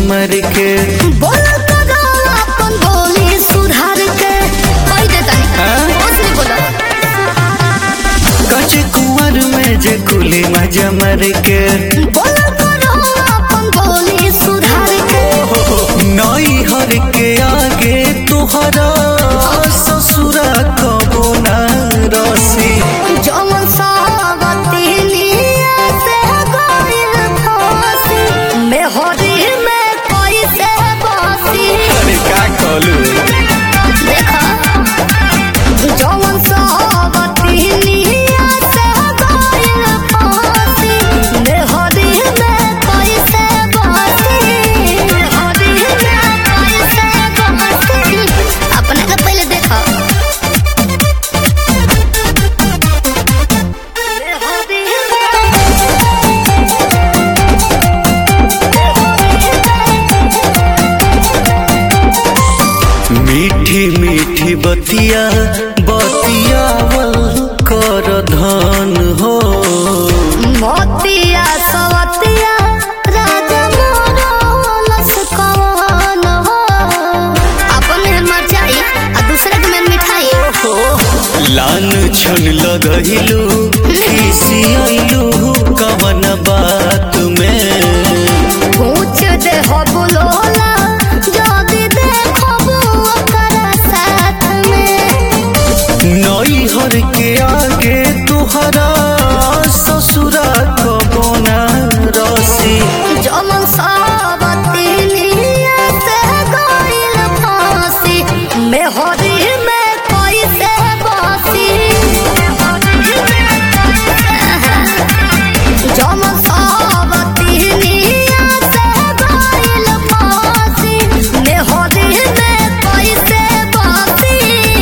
मर के बोल करो अपन बोली सुधार के कोई देता हाँ? नहीं कुछ नहीं बोला कच कुंवर में जे कुली मजा मर के बोल करो अपन बोली सुधार के नई हर के आगे तुहरा ससुरा कबो न रसी जौन सावती लिया से गोइल फांसी में होरी में कोई से बासी अरे का कहलू देखा जौन सावती लिया से गोइल फांसी में होरी में कोई से बासी में होरी में कोई से बासी अपने का पहले देखा मीठी मीठी बतिया बतियावल कर धन हो मोतिया सवतिया राजा मोरलस कवन हो अपने मर जाई आ दूसरे के में मिठाई लान छन लगहिलू खिसियलू कवन बात में पूछ दे हो बुलोला जदी देखो ओकर साथ में नई हर के आगे तुहरा ससुरा कबो न रसी जमन सावती लिया से गइल फांसी में होरी में कोई से बासी जमन सावती लिया से गइल फांसी में होरी में कोई से बासी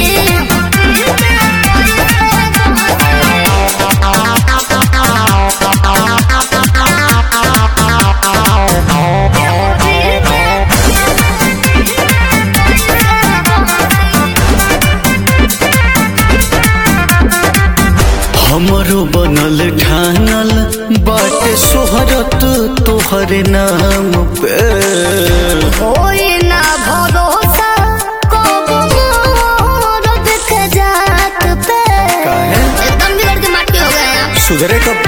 हमरो बनल ठानल बाटे सोहरत तोहरे नाम पे कोई ना भरोसा कब मोर देख जात पे काहे? एकदम बिगड़ के माटी हो गए हैं सुधरे कब